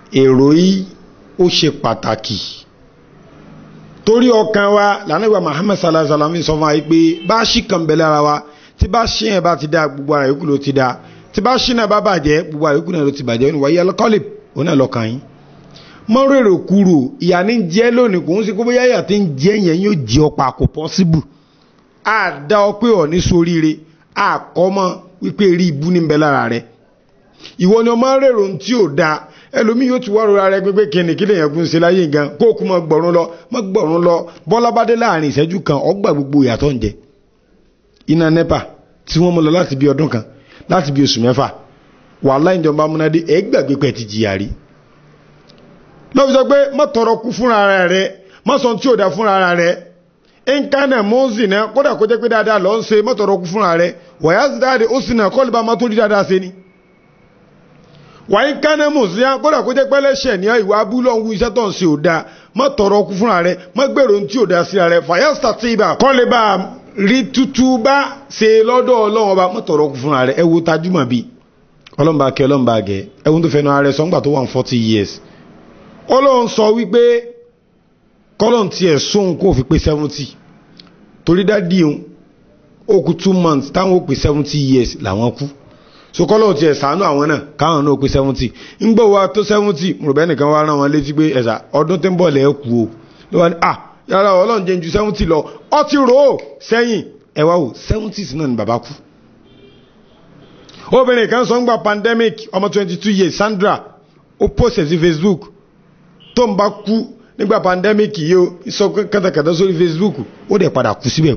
èrò yìí ó ṣe pàtàkì torí ọkàn wa lànàgbà Muhammad sallallahu alaihi wasallam sọ fún wa pé bá ṣì kàn bẹ̀lẹ̀ ara wa tí bá ṣì yẹn bá ti da gbogbo ara yòókù ló ti da tí bá ṣì náà bá bàjẹ́ gbogbo ara yòókù náà ló ti bàjẹ́ ní wáyé alkọ́lì òun náà lọ́kàn yín mọ́ rèrò kúrò ìyá ní jẹ́ lónìí kò ń sí kóbóyá ìyá tí ń jẹ́ yẹn yóò jẹ́ ọ̀pá kò pọ́síbù á dá ọ pé ọ̀ ní soríire á kọ́ mọ́ wípé rí ibú ní bẹ lára rẹ ìwọ ni ọmọ rèrò tí ò da ẹlòmíì yóò ti wá rora rẹ pé kíni kí lèyàn kún ṣe láyé gan kó o kú mọ gbọ̀rún lọ mọ gbọ̀rún lọ bọ́lá bá dé láàrin ìṣẹ́jú kan ọgbà gbogbo ìyàtọ̀ ń jẹ iná nepa tí wọ́n mú lọ láti bí ọdún kan láti bí oṣù mẹ́fà wàhálà ìjọba amúnádé ẹ gbàgbé pẹ̀ ti jìyà rí lọ́fi sọ pé má tọrọ kú fúnra rẹ má sọ tí ò da fúnra rẹ nkánà mọ́ọ̀sì náà kódà kó jẹ́ pé dáadáa lọ́ ń ṣe má tọrọ kú fúnra rẹ wàyà sí dáadé ó sì náà kọ́lù bá má tó rí dáadáa ṣe ni wàyí kánà mọ́ọ̀sì náà kódà kó jẹ́ pé lẹ́sẹ̀ ní ìwà abúlọ̀ ń wú iṣẹ́ tó ń ṣe ò da má tọrọ kú fúnra rẹ má gbèrò tí ò da síra rẹ fàyà sàtìbà kọ́lé bá rí tútú bá ṣe lọ́dọ̀ ọlọ́run ọba má tọrọ kú fúnra rẹ ẹ wo tajúmọ̀ bíi ọlọ́mùbá kẹ ọlọ́mùbá gẹ ẹ̀wọ̀n tó fẹ́nu ara ẹ̀ sọ́ngbà tó wà ní forty years ọlọ́run sọ wípé kọ́lọ́n tiẹ̀ sóhun kó fi pé seventy torí dádì òun ó kú two months táwọn ó pé seventy years làwọn kú so kọ́lọ́n tiẹ̀ sànú àwọn náà káwọn náà ó pé seventy ń gbọ́ wa tó seventy mùrùbẹ́ nìkan wá rán wọn létí pé ẹ̀sà ọdún tí ń bọ̀ lẹ́ kú o ló wá ní à yàrá ọlọ́run jẹ́ ju seventy lọ ọ ti rò ó sẹ́yìn ẹ wá wò seventy náà ni bàbá kú obìnrin kan sọ ń gba pandemic ọmọ twenty two years Sandra ó post sí Facebook tó ń bá kú nígbà pandemic yìí ó sọ kátàkátà sórí Facebook ó dẹ̀ padà kú síbẹ̀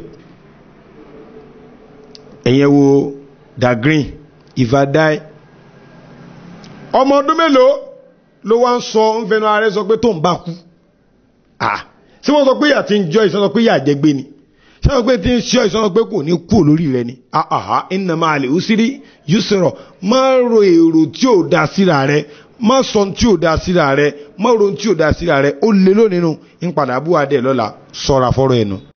ẹ̀yẹn wo da green ìfàdáì ọmọ ọdún mélòó ló wá ń sọ ń fẹnu ààrẹ sọ pé tó ń bá kú ah tí wọ́n sọ pé ìyà ti ń jọ ìsọ́nà pé ìyà jẹ gbé ni sọ́nà pé tí ń ṣọ́ ìsọ́nà pé kò ní kú lórí rẹ ni àhà iná máa lè ó sírí yusrọ̀ má ro èrò tí ò da síra rẹ má sọ tí ò da síra rẹ má ro tí ò da síra rẹ ó lé lónìí nù ń padà bú adé lọ́la sọ́ra fọ́rọ̀ ẹnu.